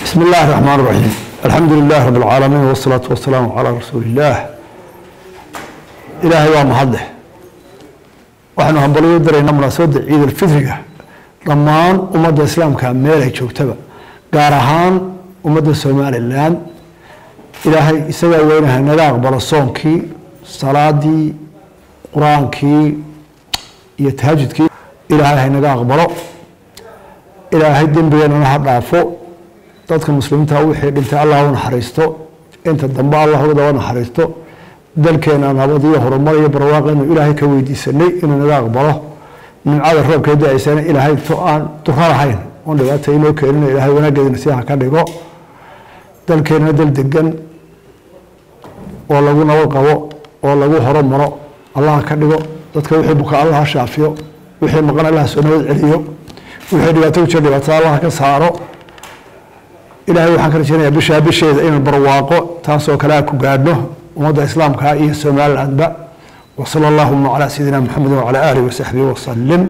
بسم الله الرحمن الرحيم الحمد لله رب العالمين والصلاة والسلام على رسول الله إلهي waa mahadleh waxaanu hambalyo daraynaa munaasabadda ciid alfitriga dhammaan ummadda islaamka meel ay joogtaba gaar ahaan ummadda somalilan ilaahay isagaa weynaha naga aqbalo soonkii salaadii qur-aankii iyo tahajudkii ilaahay haynaga aqbalo ilaahay dembigeenana ha dhaafo dadka muslimiinta wixii dhintay allah u naxariisto inta dambe allah uga daba naxariisto dalkeena nabad iyo horumar iyo barwaaqo inuu ilaahay ka weydiisanay inuu naga aqbalo nimcada roobka da-aysana ilaahay to aan duro lahayn oon dhibaata inoo keenina ilaahay wanaageedina si ha ka dhigo dalkeenana dal degan oo lagu nabad qabo oo lagu horumaro allah ka dhigo dadka wixii buka allah ha shaafiyo wixii maqan allah soo nabad celiyo wixii dhibaato ku jira dhibaatada allah ka saaro ilaahay waxaan ka rajeynayaa bishaa bisheeda inaan barwaaqo taasoo kale a ku gaadhno ummadda islaamka iyo somalilandba wasala allahuma calaa sayidina maxamed wacala aalihi wasaxbihi wasalim